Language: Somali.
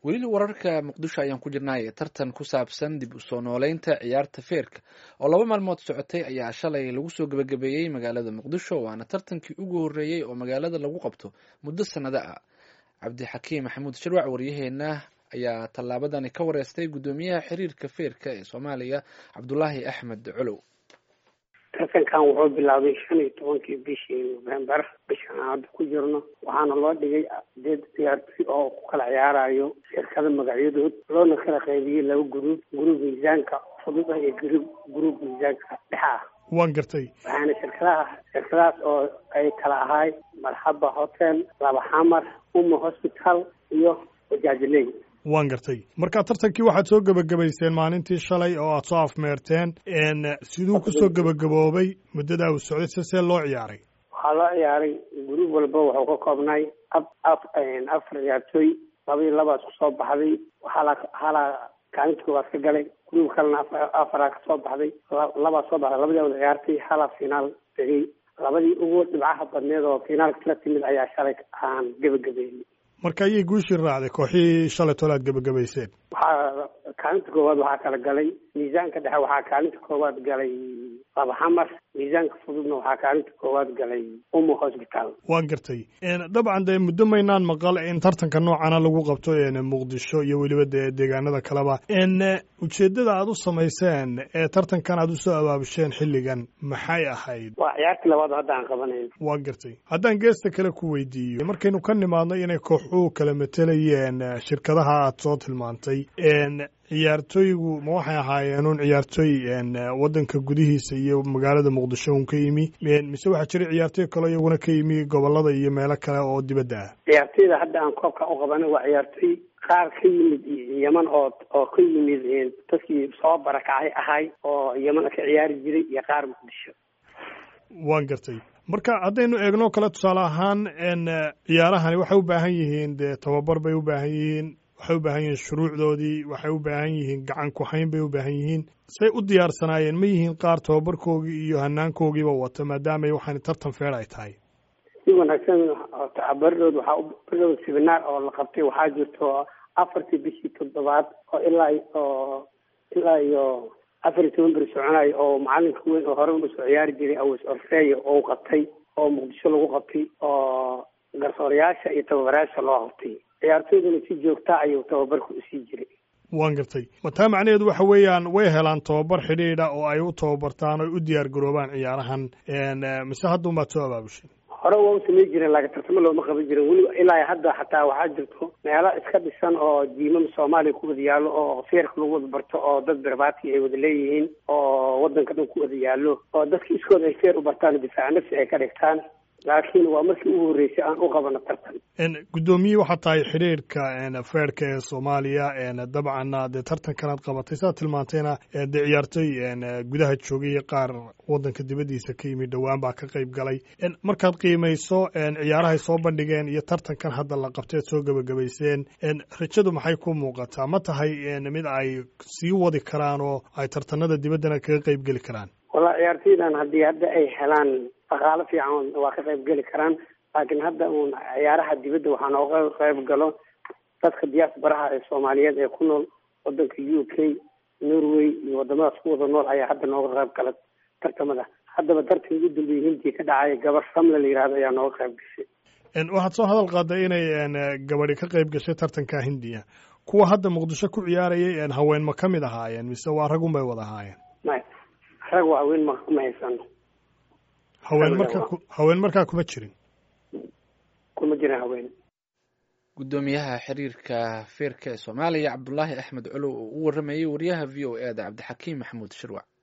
weli wararka muqdisho ayaan ku jirnay tartan ku saabsan dib u soo nooleynta ciyaarta feerka oo laba maalmood socotay ayaa shalay lagu soo gebagabeeyey magaalada muqdisho waana tartankii ugu horreeyey oo magaalada lagu qabto muddo sannado ah cabdixakiim maxamuud shirwac waryaheena ayaa tallaabadani ka wareystay guddoomiyaha xiriirka feerka ee soomaaliya cabdulaahi axmed colow tartankan wuxuu bilaabay shan iyo tobankii bishii november bishan aan hadda ku jirno waxaana loo dhigay sideed ciyaartoy oo ku kala ciyaarayo shirkada magacyadood loona kala qaybiyey laba guruub guruub miisaanka fudud ah iyo guruub guruub miisaanka dhexa ah waan gartay waxaana shirkadaha shirkadahaas oo ay kala ahay marxaba hotel laba xamar uma hospital iyo wajaajiley waan gartay marka tartankii waxaad soo gebagabayseen maalintii shalay oo aad soo afmeerteen siduu kusoo gebagaboobay muddadaa uu socday se see loo ciyaaray waxaa loo ciyaaray guruub walba wuxuu ka koobnay afar ciyaartooy laba iyo labaas kusoo baxday waxaa halaa kaalinta koowaad ka galay guruub kalena afaraa kasoo baxday labaa soo baxday labadii wada ciyaartay halaa finaal tegey labadii ugu dhibcaha badneed oo finaalka kala timid ayaa shalay aan gebagabeeyey marka ayay guushii raacday kooxihii shalay tole aad gebagabayseen waxaa kaalinta koowaad waxaa kala galay miisaanka dhexe waxaa kaalinta koowaad galay laba xamar miisaanka fududna waxaa kaalinta koowaad galay umo hosbitaal waan gartay dabcan dee muddo maynaan maqal in tartanka noocana lagu qabto muqdisho iyo weliba dee deegaanada kaleba ujeeddada aad u samayseen ee tartankan aad usoo abaabusheen xilligan maxay ahayd waa ciyaartii labaad hadda aan qabanayn waan gartay haddaan geesta kale ku weydiiyo markaynu ka nimaadno inay kooxuhu kala matelayeen shirkadaha aad soo tilmaantay ciyaartooygu ma waxay ahaayeen un ciyaartooy waddanka gudihiisa iyo magaalada muqdisho un ka yimi mise waxaa jira ciyaartooy kaleo iyaguna ka yimi gobolada iyo meelo kale oo dibadda ah ciyaartooyda hadda aan koobka u qabanay waa ciyaartooy qaar ka yimid yeman oo oo ka yimid dadkii soo barakacay ahay oo yeman ka ciyaari jiray iyo qaar muqdisho waan gartay marka haddaynu eegno kale tusaale ahaan ciyaarahani waxay u baahan yihiin dee tababar bay u baahan yihiin waxay u baahan yihiin shuruucdoodii waxay u baahan yihiin gacan ku-hayn bay u baahan yihiin say u diyaarsanaayeen ma yihiin qaar tababarkoogii iyo hanaankogiiba wata maadaamay waxaan tartan feer ay tahay si wanaagsan baridood waxaa baridood sibinaar oo la qabtay waxaa jirto afartii bishii toddobaad oo ilaa oo ilaa iyo afar iyo toban beri soconayo oo macalinka weyn oo hore usoo ciyaari jiray awas orfeeya oo qabtay oo muqdisho lagu qabtay oo garsoorayaasha iyo tababarayaasha loo qabtay ciyaartooyduna si joogta ayuu tababarka usii jiray waan gartay ma taa macnaheedu waxa weeyaan way helaan tababar xidhiidha oo ay u tababartaan o ay u diyaar garoobaan ciyaarahan mise hadduun baad soo abaabushay hore waa u samay jireen laakiin tartamo looma qaban jirin weliba ilaa hadda xataa waxaa jirto meelo iska dhisan oo jiimam soomaaliya ku wada yaallo oo feerka lagu wada barto oo dad berbaati ay wada leeyihiin oo waddanka dhan ku wada yaallo oo dadka iskooda ay feer u bartaan difaaca nafsi ay ka dhigtaan laakiin waa markii ugu horreysay aan u qabano tartan guddoomiye waxaa tahay xidhiirka feerka ee soomaaliya dabcanna dee tartankanaad qabatay sidaad tilmaantayna dee ciyaartooy gudaha joogay iyo qaar waddanka dibaddiisa ka yimid dhowaan baa ka qayb galay markaad qiimayso ciyaarahay soo bandhigeen iyo tartankan hadda la qabtay ad soo gebagabayseen rajadu maxay ku muuqataa ma tahay mid ay sii wadi karaan oo ay tartanada dibaddana kaga qayb geli karaan walla ciyaartooydan haddii hadda ay helaan dhaqaalo fiican waa ka qayb geli karaan laakiin hadda uun ciyaaraha dibadda waxaa nooga qayb galo dadka diyaasbaraha ee soomaaliyeed ee ku nool wadanka u k norway iyo wadamadaas ku wada nool ayaa hadda nooga qayb gala tartamada haddaba tartan ugu dambeeyey hindiya ka dhacay gabar samle la yihahdo ayaa nooga qayb gashay waxaad soo hadal qaaday inay gabadhi ka qayb gashay tartanka hindiya kuwa hadda muqdisho ku ciyaarayay haween ma ka mid ahaayeen mise waa ragun bay wada ahaayeen maya rag waa haween ma ma haysano haween markaa haween markaa kuma jirin kuma jirin haween guddoomiyaha xiriirka feerka ee soomaaliya cabdulaahi axmed colow oo u waramayay wariyaha v o e da cabdixakiim maxamuud shirwac